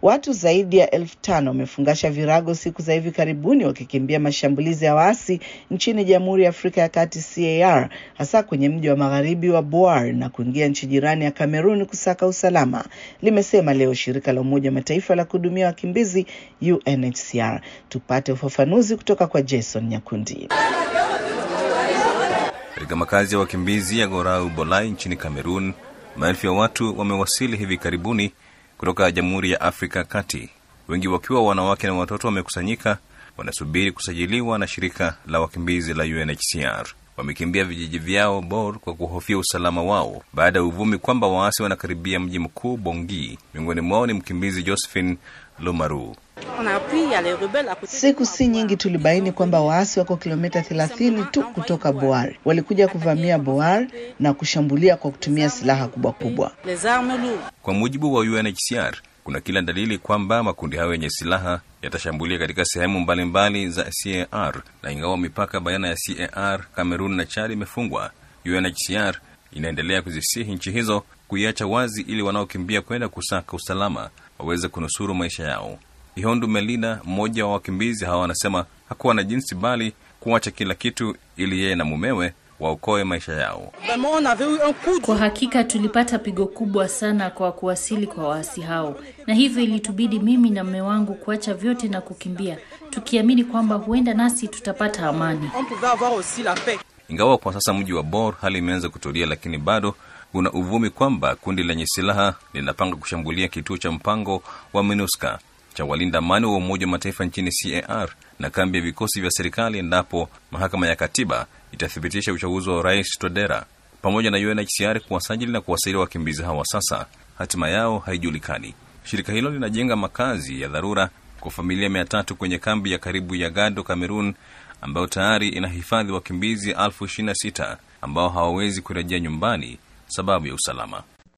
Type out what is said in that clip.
Watu zaidi ya elfu tano wamefungasha virago siku za hivi karibuni wakikimbia mashambulizi ya waasi nchini Jamhuri ya Afrika ya Kati CAR, hasa kwenye mji wa magharibi wa Bouar na kuingia nchi jirani ya Kamerun kusaka usalama, limesema leo shirika la Umoja wa Mataifa la kuhudumia wakimbizi UNHCR. Tupate ufafanuzi kutoka kwa Jason Nyakundi. Katika makazi ya wakimbizi ya Gorau Bolai nchini Kamerun, maelfu ya watu wamewasili hivi karibuni kutoka Jamhuri ya Afrika ya Kati, wengi wakiwa wanawake na watoto wamekusanyika, wanasubiri kusajiliwa na shirika la wakimbizi la UNHCR. Wamekimbia vijiji vyao Bor kwa kuhofia usalama wao baada ya uvumi kwamba waasi wanakaribia mji mkuu Bongi. Miongoni mwao ni mkimbizi Josephine Lomaru. Siku si nyingi tulibaini kwamba waasi wako kilomita 30 tu kutoka Boar. Walikuja kuvamia Boar na kushambulia kwa kutumia silaha kubwa kubwa. Kwa mujibu wa UNHCR, kuna kila dalili kwamba makundi hayo yenye silaha yatashambulia katika sehemu mbalimbali za CAR, na ingawa mipaka baina ya CAR, Cameroon na Chad imefungwa, UNHCR inaendelea kuzisihi nchi hizo kuiacha wazi ili wanaokimbia kwenda kusaka usalama waweze kunusuru maisha yao. Ihondu Melina, mmoja wa wakimbizi hawa, anasema hakuwa na jinsi bali kuacha kila kitu ili yeye na mumewe waokoe maisha yao. Kwa hakika tulipata pigo kubwa sana kwa kuwasili kwa waasi hao, na hivyo ilitubidi mimi na mume wangu kuacha vyote na kukimbia, tukiamini kwamba huenda nasi tutapata amani. Ingawa kwa sasa mji wa Bor hali imeanza kutulia, lakini bado kuna uvumi kwamba kundi lenye silaha linapanga kushambulia kituo cha mpango wa MINUSCA cha walinda amani wa Umoja wa Mataifa nchini CAR na kambi ya vikosi vya serikali endapo mahakama ya katiba itathibitisha uchaguzi wa rais Todera. Pamoja na UNHCR kuwasajili na kuwasaidia wakimbizi hawa, sasa hatima yao haijulikani. Shirika hilo linajenga makazi ya dharura kwa familia mia tatu kwenye kambi ya karibu ya Gado, Cameroon, ambayo tayari inahifadhi wakimbizi elfu ishirini na sita ambao hawawezi kurejea nyumbani sababu ya usalama.